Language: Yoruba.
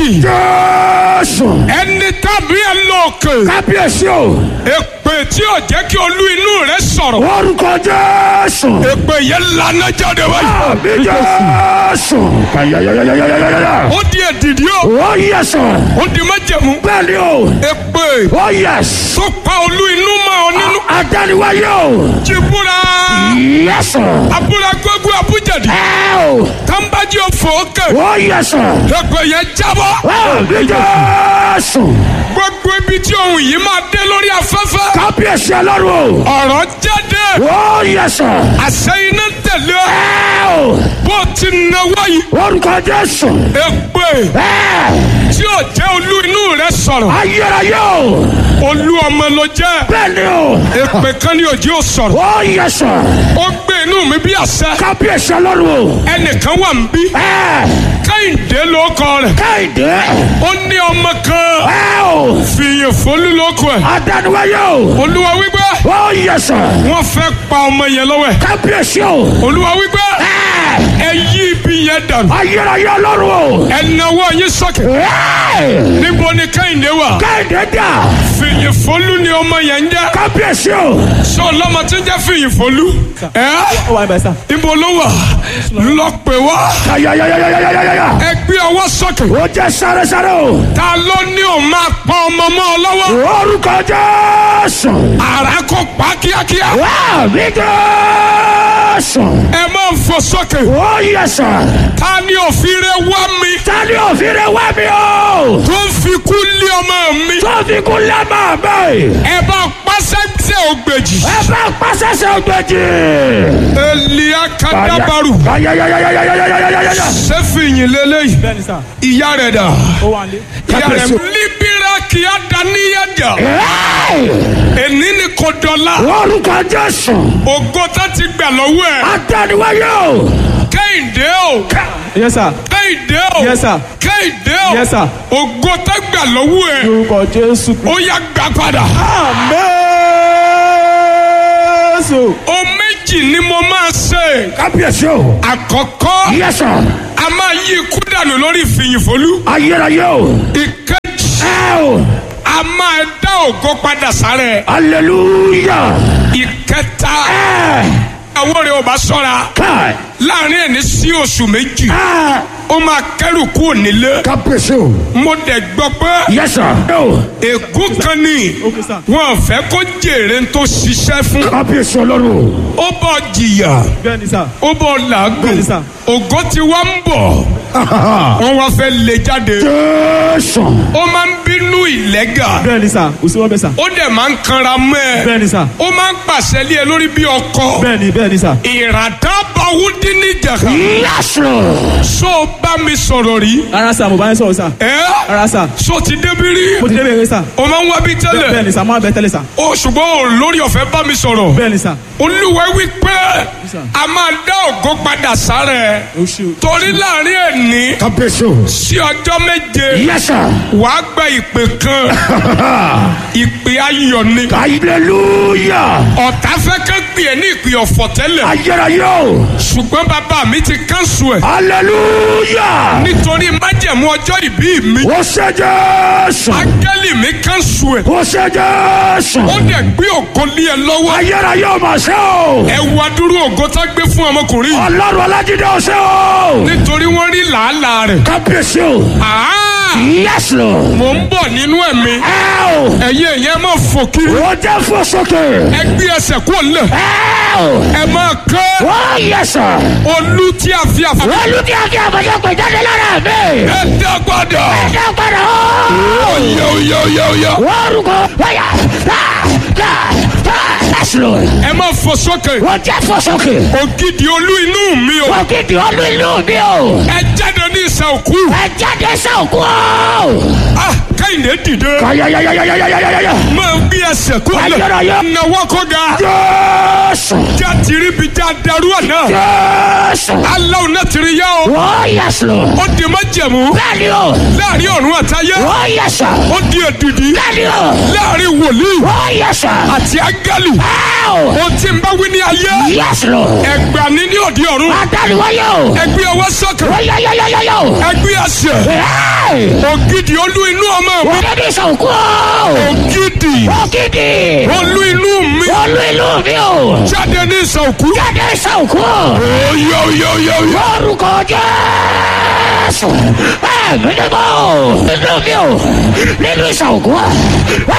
méjì Jésù. ẹni tàbí ẹ lóòkè Kábíyèsí o. èpè tí ò jẹ́ kí olú inú rẹ sọ̀rọ̀ Orúkọ Jésù. èpè yẹn lana jáde wáyé Àmì Jésù. Kàyàyàyàyàyàyàyà. ó di èdìdí o Ó yẹ sàn. ó di májẹ̀mú Bẹ́ẹ̀ni o. èpè Ó yẹ. tó pa olú inú mọ́ ọ nínú Adániwáyé o. jìbúra Yẹ sàn. abúlé gbogbo abújẹ̀dì Ẹ o. tàǹbàjì òfò òkè Ó yẹ sàn. èpè yẹn jábọ́ Àmì Jésù. gbogbo ibi tí ohun yìí máa dé lórí afẹ́fẹ́ Kábíyèsí ọlọ́run o. ọ̀rọ̀ jáde Ó yẹ sàn. àṣẹ iná tẹ̀lé Ẹ o. bó ti náwó yìí Orúkọ Jésù. èpè Ẹ. tí ò jẹ́ olú inú rẹ sọ̀rọ̀ Ayérayé o. olú ọmọ ló jẹ́ Bẹ́ẹ̀ni o. èpè kan ní òjì ò sọ̀rọ̀ Ó yẹ sàn. ó gbé inú mi bí àṣẹ Kábíyèsí ọlọ́run o. ẹnìkan wà ń bí Ẹ. kẹ́hìndé ló kọ rẹ̀ Kẹ́hìndé. ó ní ọmọ kan Ẹ o. fìyìn fólú ló kọ ẹ̀ Adániwáyé o. olúwa wípé Ó yẹ sàn. wọ́n fẹ́ pa ọmọ yẹn lọ́wọ́ ẹ̀ Kábíyèsí o. olúwa wípé Ẹ. ẹ yí ibi yẹn dànù Ayérayé ọlọ́run o. ẹ nawọ́ yín sókè Ẹ. níbo ni kẹ́hìndé wà Kẹ́hìndé dà. fìyìn fólú ni ọmọ yẹn ń jẹ́ Kábíyèsí o. sọ lọ́mọ tí ń jẹ́ fìyìn fólú ẹ ó wà níbẹ̀ sá. níbo ló wà lọ pè wá Ayayayayayayaya. ẹ gbé ọwọ́ sókè Ó jẹ́ sáré-sáré o. ta ló ní o máa pa ọmọ mọ́ ọ lọ́wọ́ Orúkọ Jésù. àrà kò pa kíákíá Àmì Jésù. ẹ máa ń fò sókè Ó yẹ sàn. ta ni òfin rẹ wá mi Tani òfin rẹ̀ wá mi o. tó ń fi kú lé ọmọ mi Tó fi kú lẹ́mọ̀ mi. ẹ bá pàṣẹ tẹ ògbèjì Ẹ bá pàṣẹṣẹ ògbèjì. elia kadabaru Ayayayayayayayayaya. sẹfìyìn lélẹyìí bẹ́ẹ̀ ni sá. ìyá rẹ dà ó wà nílé. ìyá rẹ Kábíyèsí. libira kìá daníyàjà Ẹ́ẹ̀! èní ni kò dọ̀la Orúkọ Jésù. ògo tá ti gbà lọ́wọ́ ẹ̀ Adániwáyé o. kẹ́hìndé o yes sir. kẹ́hìndé o yes sir. kẹ́hìndé o yes sir. ògo tá gbà lọ́wọ́ ẹ̀ orúkọ jésù. ó yá gbà padà. Jésù. o méjì ni mo máa ṣe. Kábíyèsí o. àkọ́kọ́ Yẹ sàn. a máa yí ikú dànù lórí ìfìyìnfolú. Ayérayé o. ìkejì Ẹ o. a máa dá ògo padà sára ẹ̀. Hallelujah. ìkẹta Ẹ. àwọn rẹ̀ ò bá sọ́ra Káì. láàrin ẹni sí oṣù méjì Ẹ. ó máa kẹ́rù kúrò nílé. Kábíyèsí o. mo dẹ̀ gbọ́ pé Yẹ sàn. O. ègún kan ní Okay, sir. wọn fẹ́ kó jèrè tó ṣiṣẹ́ fún. Kábíyèsí ọlọ́run. ó bọ̀ jìyà bẹ́ẹ̀ ni sá. ó bọ̀ làágùn Bẹ́ẹ̀ni, sir. ògo ti wá ń bọ̀ wọ́n wá fẹ́ lé jáde. Jésù. ó máa ń bínú ìlẹ́gà bẹ́ẹ̀ ni sá. kò sí wọn bẹ́ẹ̀ sá. ó dẹ̀ máa ń kanra mọ́ ẹ bẹ́ẹ̀ ni sá. ó máa ń pàṣẹ lé ẹ lórí bí ọkọ bẹ́ẹ̀ ni bẹ́ẹ̀ ni sá. ìràdá bawú dín ní jàkà Yes Lord. so bá mi sọ̀rọ̀ rí rárá sá mo bá yín sọ̀rọ̀ sá. ẹ rárá sá. so ti débi rí mo ti dé bẹ̀rẹ̀ sá. o máa ń wá bí bẹ́ẹ̀ tẹ́lẹ̀ ni sá mo máa bẹ tẹ́lẹ̀ sá. o ṣùgbọ́n o lórí ọ̀fẹ́ bá mi sọ̀rọ̀ bẹ́ẹ̀ ni sá. olúwa wí pé sir. a máa dá ògo padà sára ẹ o ṣe o. torí láàrin ẹni Kábíyèsí o. sí ọjọ́ méje Yes sir. wàá gba ìpè kan ìpè ayọ̀ ni Hallelujah. ọ̀tá fẹ́ kẹ́ pè é ní ìpè ọ̀fọ̀ tẹ́lẹ̀ Ayérayé o. ṣùgbọ́n bàbá mi ti kánṣu ẹ̀ Hallelujah. nítorí májẹ̀mú ọjọ́ ìbí mi Ó ṣe Jésù. áńgẹ́lì mi kánṣu ẹ̀ Ó ṣe Jésù. ó dẹ̀ gbé ògo lé ẹ lọ́wọ́ Ayérayé o mà ṣe o. ẹ wá dúró ògo tá gbé fún ọmọkùnrin yìí Ọlọ́run Ọlájídé o ṣe o. nítorí wọ́n rí làálàá rẹ̀ Kábíyèsí o. àá Yes Lord. mò ń bọ̀ nínú ẹ̀mí Ẹ o. ẹ̀yin èèyàn máa fò kiri Ó jẹ́ fò sókè. ẹ gbé ẹsẹ̀ kúrò lẹ̀ Ẹ o. ẹ máa kẹ́ Ó yẹ sàn. olú tí a fi àfọ Olùdí àti àbọ̀dé pè jáde lára mi. ẹ dá padà Ẹ padà o. oyè oyè oyè oyè Orúkọ wáyà. Yes Lord. ẹ máa fò sókè Ó jẹ́ fò sókè. ògidì olú inú mi o Ògidì olú ìlú mi o. ẹ jáde ní ìsà òkú Ẹ jáde sọ̀kú o. ah kẹ́hìndé dìde Ayayayayayayayaya. máa gbé ẹsẹ̀ kúrò lẹ̀ Ayérayé. náwó kó ga Jésù. já tìrí bi já darú àná Jésù. aláwọ̀ náà tìrí yá o Ó yẹ sùn. ó di májẹ̀mú Bẹ́ẹ̀ni o. láàrin ọ̀run àtayé Ó yẹ sùn. ó di èdìdì Bẹ́ẹ̀ni o. láàrin wòlíì Ó yẹ sùn. àti áńgẹ́lì Ẹ o. ó ti ń bá wí ní ayé Yes Lord. ẹgbà ní ní òdi ọ̀run Adániwáyé o. ẹgbẹ́ ọwọ́ sókè Ó yẹ yẹ yẹ yẹ yẹ o. ẹgbẹ́ àṣẹ ògidì olú inú ọmọ mi Ògidì ìsànkú. ògidì Ògidì. olú inú mi Olú ìlú mi o. jáde ní ìsọ̀kú. Jáde ìsànkú. oyè oyè oyè oyè. Lórúkọ Jésù. Ẹ̀mí ni mo. Nínú mi o. Nínú ìsànkú.